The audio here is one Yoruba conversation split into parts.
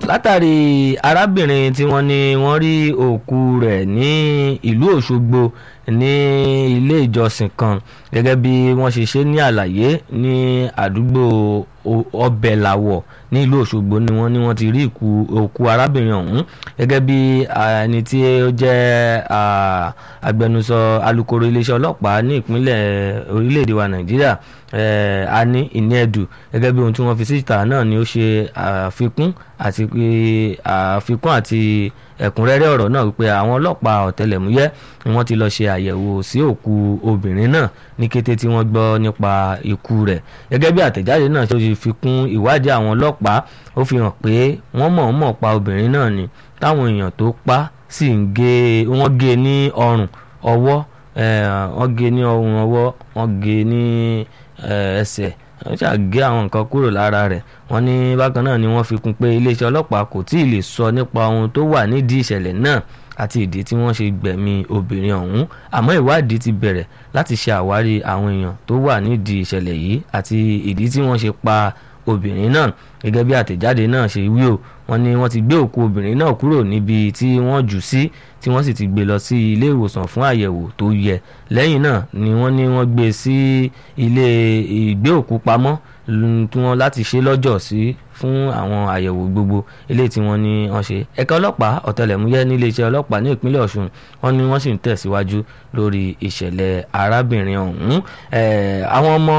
látàrí arábìnrin tí wọ́n ní wọ́n rí òkú rẹ̀ ní ìlú Òṣogbo ní ilé ìjọsìn kan gẹ́gẹ́ bí wọ́n ṣe ṣe ní àlàyé ní àdúgbò ọbẹ̀làwọ̀ ní ìlú Òṣogbo ni wọ́n ní wọ́n ti rí òkú arábìnrin ọ̀hún gẹ́gẹ́ bí ẹni tí ó jẹ́ agbẹnusọ alukoro iléeṣẹ́ ọlọ́pàá ní ìpínlẹ̀ orílẹ̀-èdè wa Nàìjíríà ani ìníẹ̀dù gẹ́gẹ́ bí ohun tí wọ́n fi síta náà ni ó ṣe àfikún àti àfikún àti ẹ̀kúnrẹ́rẹ́ ọ̀rọ̀ náà wípé àwọn ọlọ́pàá ọ̀tẹlẹ̀múyẹ́ ni wọ́n ti lọ ṣe àyẹ̀wò sí òkú obìnrin náà ní kété tí wọ́n gbọ́ nípa ikú rẹ̀ gẹ́gẹ́ bí àtẹ̀jáde náà ṣe fi kún ìwádìí àwọn ọlọ́pàá ó fi hàn pé wọ́n mọ̀ọ́mọ̀ pa obìnrin náà ni táwọn èèyàn tó pa sì ń gé wọ́n gé ní ọrùn ọwọ́ wọ́n gé ní ọrùn ọwọ́ wọ́n gé ní ẹsẹ̀ wọ́n ṣàgé àwọn nǹkan kúrò lára rẹ̀ wọ́n ní bákan náà ni wọ́n fi kún pé iléeṣẹ́ ọlọ́pàá kò tí ì lè sọ nípa ohun tó wà nídìí ìṣẹ̀lẹ̀ náà àti ìdí tí wọ́n ṣe gbẹ̀mí obìnrin ọ̀hún àmọ́ ìwádìí ti bẹ̀rẹ̀ láti ṣe àwárí àwọn èèyàn tó wà nídìí ìṣẹ̀lẹ̀ yìí àti ìdí tí wọ́n ṣe pa obìnrin náà gẹ́gẹ́ bí àtẹ̀jáde náà ṣe wí o wọ́n ní wọ́n ti gbé òkú obìnrin náà kúrò níbi tí wọ́n jù sí tí wọ́n sì ti gbé lọ sí ilé ìwòsàn fún àyẹ̀wò tó yẹ lẹ́yìn náà ni wọ́n ní wọ́n gbé sí ilé ìgbé òkú pamọ́ tí wọ́n láti ṣe lọ́jọ́ sí fún àwọn àyẹ̀wò gbogbo eléyìí tí wọ́n ní wọ́n ṣe ẹ̀ka ọlọ́pàá ọ̀tẹlẹ̀múyẹ́ ní iléeṣẹ́ ọlọ́pàá ní ìpínlẹ̀ Ọ̀ṣun wọ́n ní wọ́n sì ń tẹ̀síwájú lórí ìṣẹ̀lẹ̀ arábìnrin ọ̀hún àwọn ọmọ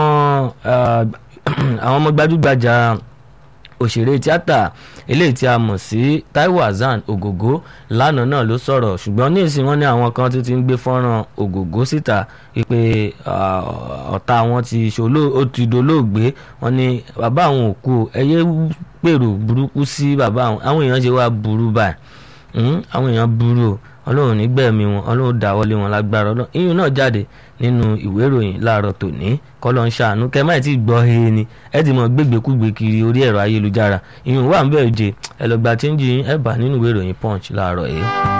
àwọn ọmọ gbajúgbajà òṣèré tíátà eléyìí tí a mọ̀ sí Taiwo Hassan Ògògó lánàá náà ló sọ̀rọ̀ ṣùgbọ́n ní ìsìn wọn ní àwọn kan tó ti ń gbé fọ́nrán Ògògó síta wípé ọ̀tá wọn ti ṣòló ó ti dolóògbé wọn ní bàbá àwọn òkú ẹyẹ pèrò burúkú sí bàbá àwọn àwọn èèyàn ṣe wá burú báyìí àwọn èèyàn burú o ọlọ́run nígbẹ̀mí wọn ọlọ́run dáwọ́lé wọn lágbára ọlọ́run iyùn náà jáde nínú ìwé ìròyìn láàárọ̀ tòní kọ́lọ́ ń ṣàánú kẹ́ máì tí gbọ́ he ni ẹ ti mọ̀ gbégbékúgbé kiri orí ẹ̀rọ ayélujára iyùn wà ń bẹ̀rẹ̀ jẹ ẹ lọ gba chíńjì ẹ bá nínú ìwé ìròyìn punch láàárọ̀ yìí.